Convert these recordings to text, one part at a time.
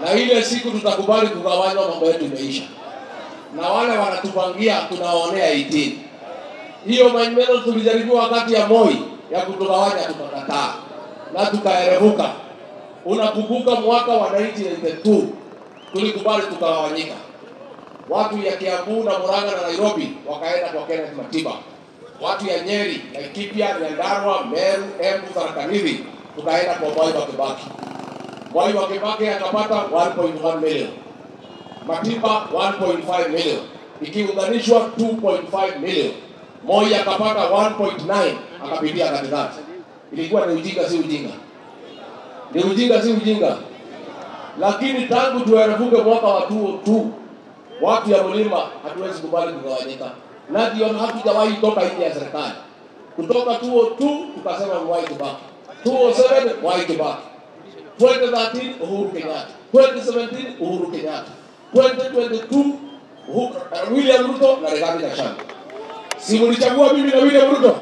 na ile siku tutakubali kugawanywa, mambo yetu imeisha, na wale wanatupangia tunawaonea 18. Hiyo maneno tulijaribu wakati ya Moi ya kutugawanya, tukakataa na tukaerevuka. Unakumbuka mwaka wa 1992 tulikubali tukagawanyika, watu ya Kiambu na Murang'a na Nairobi wakaenda kwa Kenneth Matiba, watu ya Nyeri, Laikipia, Nyandarua, Meru, Embu, Tharaka Nithi tukaenda kwa Mwai wa Kibaki. Mwai wa Kibaki akapata 1.1 million, Matiba 1.5 million, ikiunganishwa 2.5 million. Moi akapata 1.9 akapitia katikati. Ilikuwa ni ujinga, si ujinga? Ni ujinga, si ujinga? Lakini tangu tuerevuke mwaka wa 2002 watu ya mlima hatuwezi kubali kugawanyika, na ndio hatujawahi toka nje ya serikali. Kutoka 2002 tukasema Mwai Kibaki, 2007 Mwai Kibaki, 2013 Uhuru Kenyatta, 2017 Uhuru Kenyatta, 2022 Uhuru, uh, William Ruto na Rigathi Gachagua. Si mlichagua mimi na William Ruto?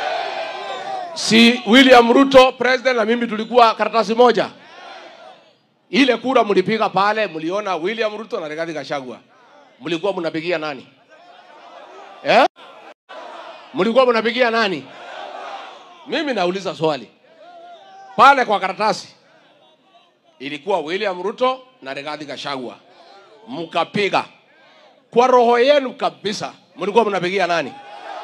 Si William Ruto president na mimi tulikuwa karatasi moja? Ile kura mlipiga pale, mliona William Ruto na Rigathi Gachagua, mlikuwa mnapigia nani eh? Mlikuwa mnapigia nani? Mimi nauliza swali pale kwa karatasi, ilikuwa William Ruto na Rigathi Gachagua, mkapiga kwa roho yenu kabisa, mlikuwa mnapigia nani?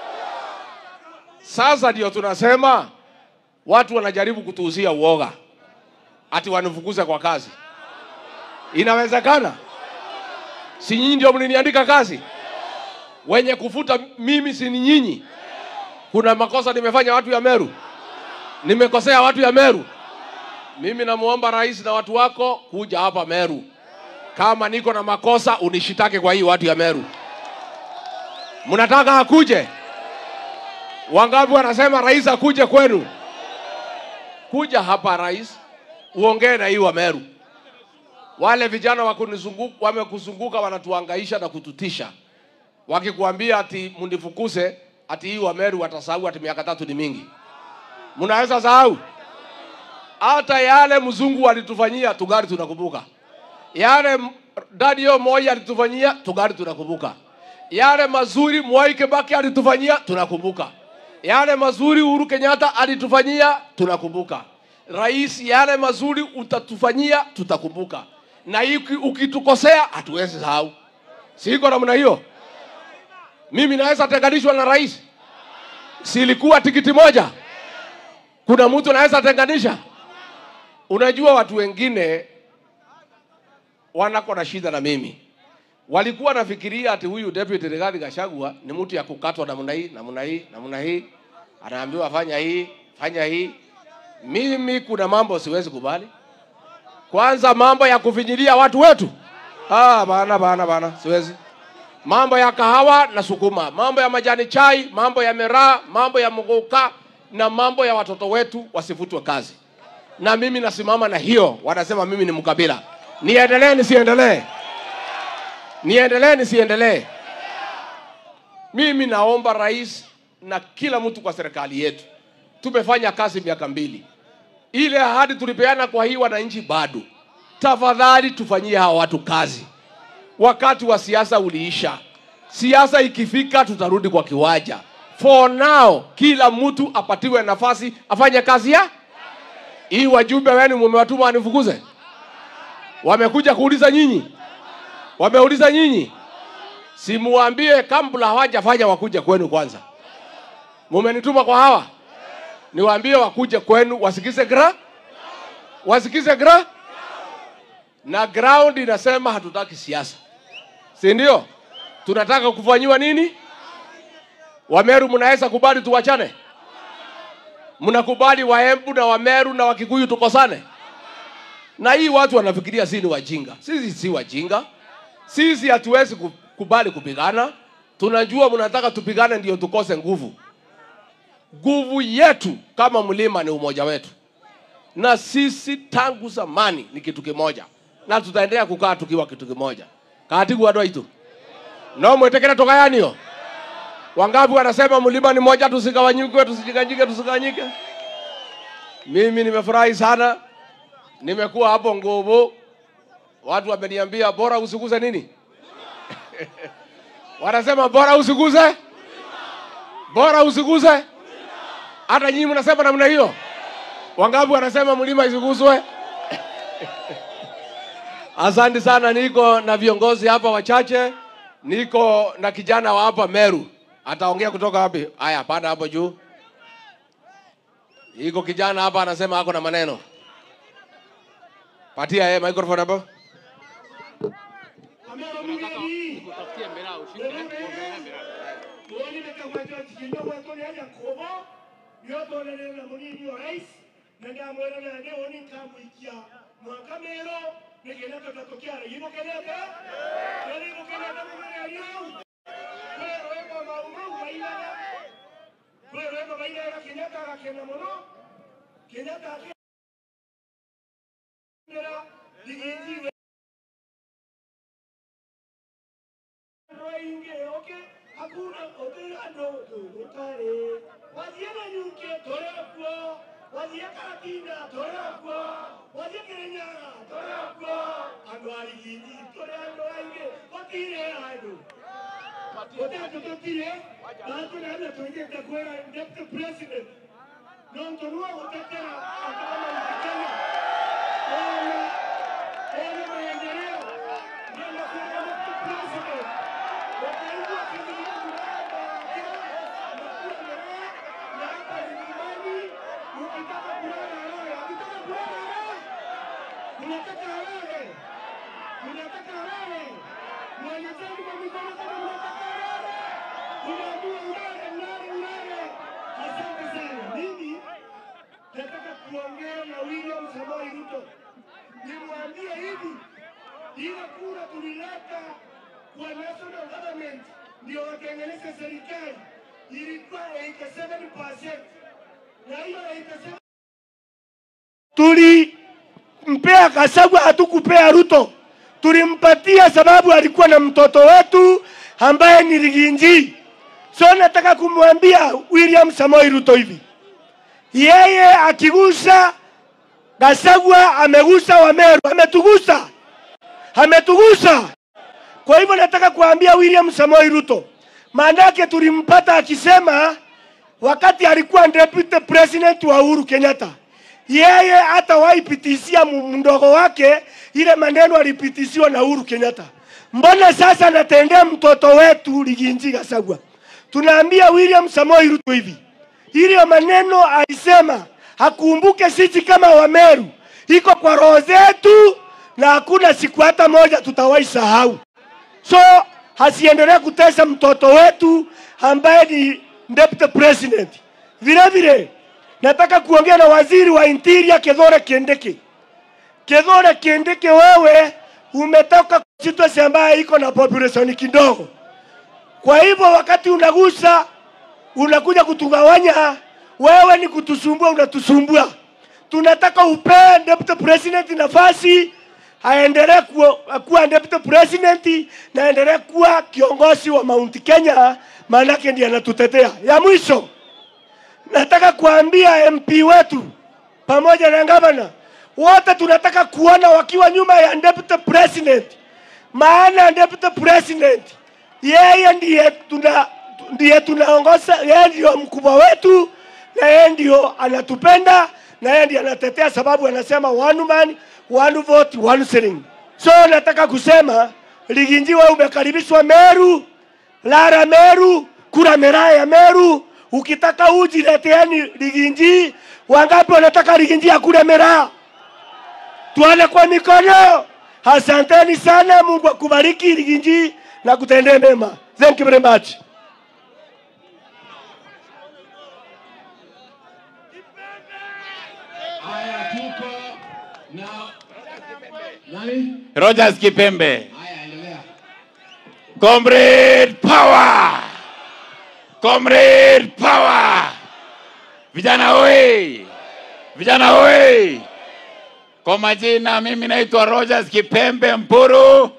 Sasa ndio tunasema watu wanajaribu kutuuzia uoga ati wanifukuze kwa kazi. Inawezekana? Si nyinyi ndio mliniandika kazi? Wenye kufuta mimi si ni nyinyi? Kuna makosa nimefanya watu ya Meru? Nimekosea watu ya Meru? Mimi namuomba rais na watu wako kuja hapa Meru. Kama niko na makosa unishitake kwa hii watu ya Meru. Mnataka akuje? Wangapi wanasema rais akuje kwenu? Kuja hapa rais, uongee na hii wa Meru. Wale vijana wakunizunguka, wamekuzunguka wanatuhangaisha na kututisha, wakikuambia ati mnifukuze, ati hii wa Meru watasahau ati miaka tatu ni mingi. Mnaweza sahau? Hata yale mzungu alitufanyia tugari tunakumbuka, yale Daniel Moi alitufanyia tugari tunakumbuka, yale mazuri Mwai Kibaki alitufanyia tunakumbuka, yale mazuri Uhuru Kenyatta alitufanyia tunakumbuka. Rais, yale mazuri utatufanyia tutakumbuka, na hiki ukitukosea hatuwezi sahau. Siko namna hiyo. Mimi naweza tenganishwa na rais? Silikuwa tikiti moja? Kuna mtu anaweza tenganisha? Unajua, watu wengine wanako na shida na mimi, walikuwa nafikiria ati huyu deputy Rigathi Gachagua ni mtu ya kukatwa namna hii namna hii namna hii, anaambiwa fanya hii fanya hii. Mimi kuna mambo siwezi kubali. Kwanza mambo ya kufinyilia watu wetu, ah, bana bana bana, siwezi. Mambo ya kahawa na sukuma, mambo ya majani chai, mambo ya miraa, mambo ya mgoka na mambo ya watoto wetu wasifutwe kazi. Na mimi nasimama na hiyo, wanasema mimi ni mkabila. Niendelee nisiendelee? Niendelee nisiendelee? Mimi naomba rais na kila mtu kwa serikali yetu, tumefanya kazi miaka mbili, ile ahadi tulipeana kwa hii wananchi bado. Tafadhali tufanyie hawa watu kazi. Wakati wa siasa uliisha, siasa ikifika tutarudi kwa kiwanja. For now, kila mtu apatiwe nafasi afanye kazi ya hii. Wajumbe wenu mumewatuma wanifukuze? Wamekuja kuuliza nyinyi? Wameuliza nyinyi? Simuambie kabla hawajafanya wakuje kwenu kwanza. Mumenituma kwa hawa, niwaambie wakuje kwenu wasikize gra, wasikize gra, na ground inasema hatutaki siasa, si ndio? Tunataka kufanyiwa nini? Wameru, mnaweza kubali tuwachane? Mnakubali Waembu na Wameru na Wakikuyu tukosane? Na hii watu wanafikiria sisi ni wajinga. Sisi si wajinga, sisi hatuwezi kubali kupigana. Tunajua mnataka tupigane ndio tukose nguvu. Nguvu yetu kama mlima ni umoja wetu, na sisi tangu zamani ni kitu kimoja, na tutaendelea kukaa tukiwa kitu kimoja. katigu andå aitå no mwĩtĩkĩre tũgayanio wangapi wanasema mlima ni moja tusigawanyike tusijiganyike tusigawanyike mimi nimefurahi sana nimekuwa hapo nguvu Watu wameniambia bora usiguze nini? Wanasema bora usiguze, bora usiguze. Hata nyinyi mnasema namna hiyo? Wangapi wanasema mlima isiguswe? Asante sana, niko na viongozi hapa wachache, niko na kijana wa hapa Meru, ataongea kutoka wapi? Haya, panda hapo juu. Iko kijana hapa anasema ako na maneno. Patia yeye microphone hapo. niotonerera munini wa rais na ndamwira nande woni nkamwikia mwakamero nigenda tutatukiara imukenete nari imukenete mumererio kwerwema maumau mainaga kwerwema mainaga kenyatta agakena muno kenyatta akera liginjiwe roinge oke hakuna oterano tutare wathie nanyuke torekwo wathie karatina torekwo wathie kirinyaga torekwo andu ariginji turi andu aingi gotire andu gotatu tutire natunana twendete kwira deputy president nontonua gutetera andu amauti kenya ona ona maendeleo ndio nakuwa deputy president wakaigua kizungu ukitaka kulala lala, ukitaka kulala lala, unataka halale, unataka halale, mwelezeni kwa mikono kama unataka halale, unaamua ulale, ulale, ulale. Asante sana. Mimi nataka kuongea na William Samoei Ruto, nimwambie hivi, ile kura tulileta kwa national government ndio watengeneze serikali ilikuwa 87% na hiyo 87 tulimpea Kasagwa, hatukupea Ruto. Tulimpatia sababu alikuwa na mtoto wetu ambaye ni Riginji. So nataka kumwambia William Samoei Ruto hivi, yeye akigusa Gasagwa amegusa Wameru, ametugusa, ametugusa. Kwa hivyo nataka kuambia William Samoei Ruto, maanake tulimpata akisema wakati alikuwa deputy president wa Uhuru Kenyatta, yeye hata waipitishia mdogo wake ile maneno alipitishiwa na Uhuru Kenyatta. Mbona sasa anatendea mtoto wetu Riginji Gachagua? Tunaambia William Samoei Ruto hivi, ile maneno alisema hakumbuke sisi kama Wameru, iko kwa roho zetu na hakuna siku hata moja tutawahi sahau. So hasiendelee kutesa mtoto wetu ambaye ni deputy president. Vile vile nataka kuongea na waziri wa interior Kithure Kindiki. Kithure Kindiki, wewe umetoka constituency ambayo iko na population kidogo, kwa hivyo wakati unagusa unakuja kutugawanya, wewe ni kutusumbua, unatusumbua. Tunataka upee deputy president nafasi aendelee kuwa, kuwa deputy president na aendelee kuwa kiongozi wa Mount Kenya, maanake ndiye anatutetea. Ya mwisho nataka kuambia MP wetu pamoja na gavana wote tunataka kuona wakiwa nyuma ya deputy president, maana deputy president yeye ndiye tuna ndiye tunaongoza, yeye ndio mkubwa wetu na yeye ndio anatupenda na yeye ndiye anatetea, sababu anasema one man one vote one shilling. So nataka kusema Riginji, wewe umekaribishwa Meru, Lara Meru, kura miraa ya Meru. Ukitaka uji leteeni Riginji. Wangapi wanataka Riginji akule miraa? Tuane kwa mikono. Asanteni sana, Mungu akubariki Riginji na kutendee mema. Thank you very much. Haya, tuko na nani? Rogers Kipembe. Haya, endelea. Comrade power! Comrade power! Vijana oye! Vijana oye! Kwa majina mimi naitwa Rogers Kipembe Mpuru,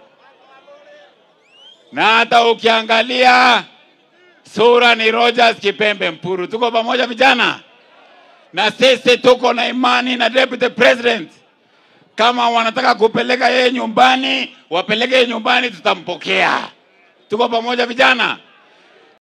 na hata ukiangalia sura ni Rogers Kipembe Mpuru. Tuko pamoja vijana, na sisi tuko na imani na deputy president Kama wanataka kupeleka yeye nyumbani, wapeleke yeye nyumbani, tutampokea. Tuko pamoja vijana?